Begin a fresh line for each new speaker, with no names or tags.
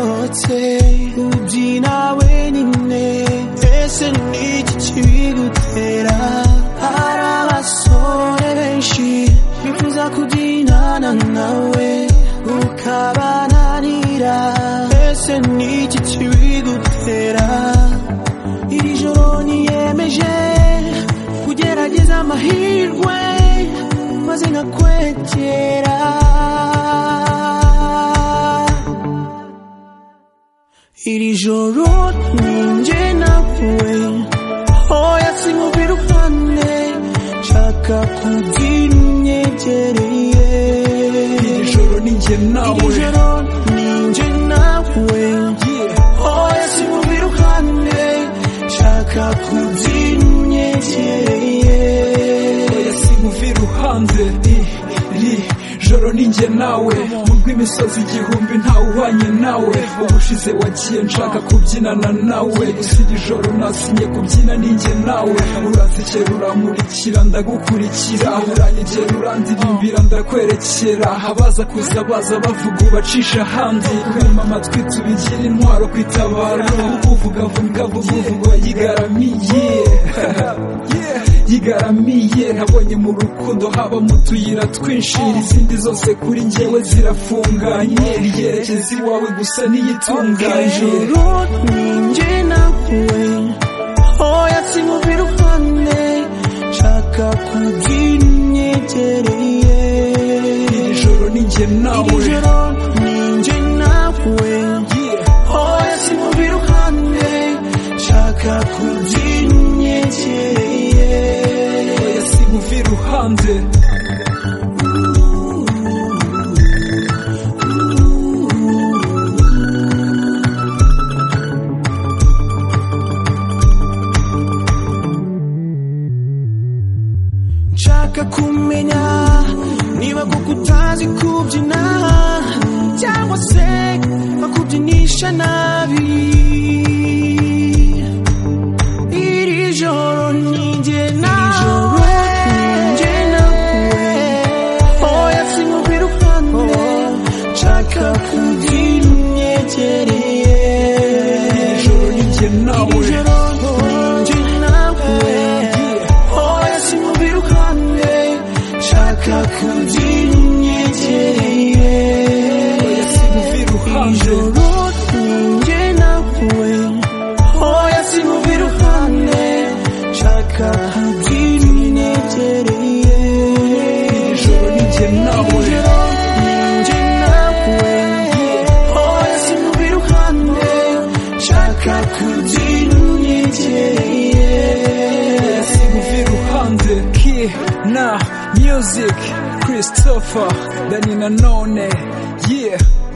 ndetse ubyi wenyine ese ni iki kibigutera hari abasore benshi bifuza kubyinana nawe ukabananira ese ni iki kibigutera iri joro niyemeje kugerageza amahirwe maze nkakwegera iri joro ninjye nawe oya simubiruhane nshaka kugira unyegereye
iri joro ni njye
iri
nawe
joro ninjye nawe oya simubiruhane nshaka kugira unyegereye
oya simuva iruhande iri joro ni njye nawe mu rw'imisozi igihumbi ntawe uhwanye nawe ubushize wagiye nshaka kubyinana nawe gusa iri joro nasinye kubyina ni njye nawe uransekera urankurikira ndagukurikira uranyegera urandirimbira ndakwerekera abaza kuza baza bavuga ubacisha ahandi kwima amatwi tubigira intwaro kwitabara uvugavuga uvuga yigaramiye yigaramiye nabonye mu rukundo haba mu tuyira twinshi izindi zose kuri njyewe zirafunganye ryerekeza iwawe gusa
iri
niyitunganye
joro ninjye nawe oya simubiruhane nshaka kugira unyegereye
iri joro ni njye
iri
nawe
joro ninjye nawe oya simubiruhane nshaka kugira unyegereye
oya simuva iruhande
nshaka kumenya niba koko utazi kubyina cyangwa se bakubyinisha nabi iri joro ninjye nawe oya simubiru hano nshaka kugira unyegereye
iri joro ni njye nawe
ijoro ninjye nawe oya simubiruhane nshaka kugira unyegereye
oya simuva iruhande
ijoro ninjye nawe oya simubiruhane nshaka kugira unyegereye
ijoro ni njye nawe
ijoro ninjye nawe oya simubiruhane nshaka kugira unyegereye
simuva iruhande ki na music christopher dani nanone yeah